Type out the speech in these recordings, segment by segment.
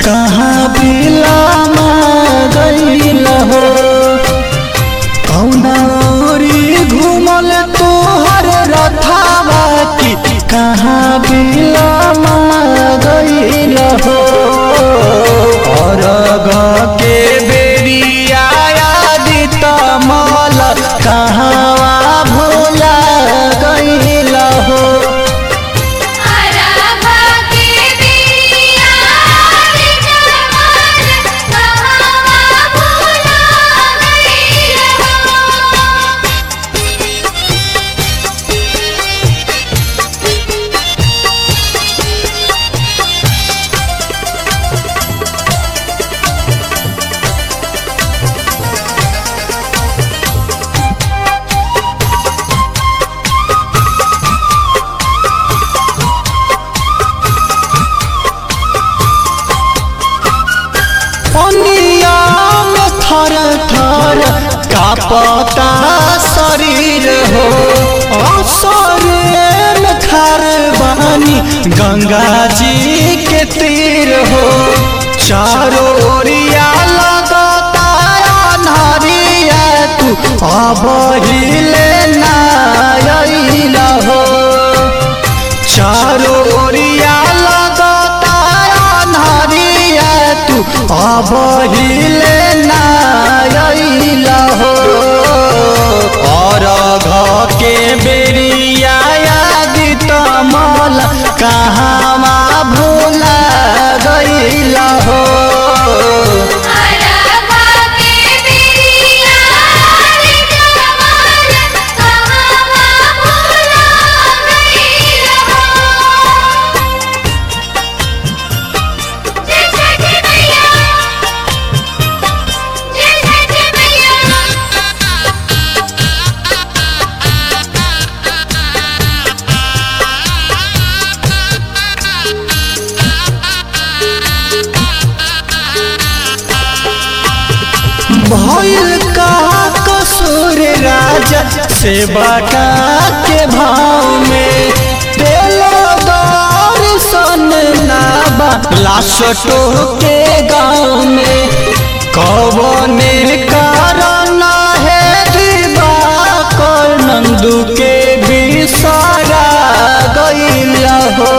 कहाँ बिलामा गईल हो कौना ओरी घूमल तोहर रथावा की कहाँ बिलामा गईल हो अरग के बेरिया आदित मल कहाँ भोला गईल हो आराभा के बिरिया रे जमाल कहावा भूला गइल हो पनिया में थर थर कापता शरीर हो असरे में खर बानी गंगा जी के तीर हो चारों ओरिया लगता अन्हरिया तू अब हिले ना हो चारों ओरिया लगता अन्हरिया तू अब हिले नायल हो और घ के बेरिया आदित मल कहाँ भूला गईल हो आराभा के बिरिया रे जमाल कहावा भूला गइल हो जय छठी मैया जय छठी मैया भइल का कसूर राजा सेवा का के भाव में दिलो दर्शन नाबा लाशटो के गाँव में कवने कारण है दिवाकर नंदू के बिसारा गईल हो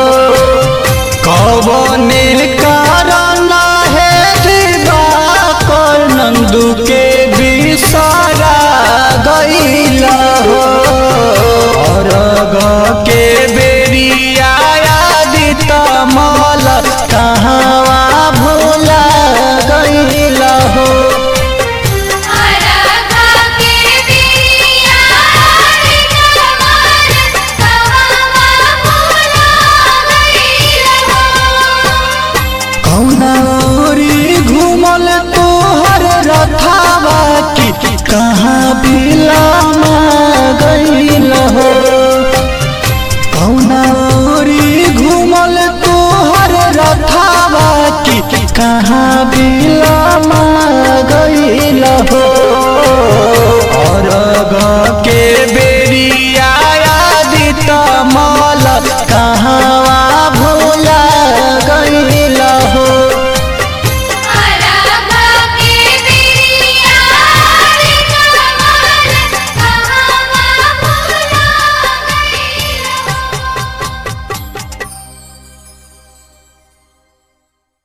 कवने कारण है दिवाकर नंदू के बिसारा गईल हो और के बेरिया आदित मल कहाँ भूला गईल हो आराभा के बिरिया रे जमाल कहावा भूला गइल हो कौना ओरी घूमल तोहर रथावा की कहाँ बिलामा गईल हो कौना ओरी घूमल तोहर रथावा की कहाँ बिला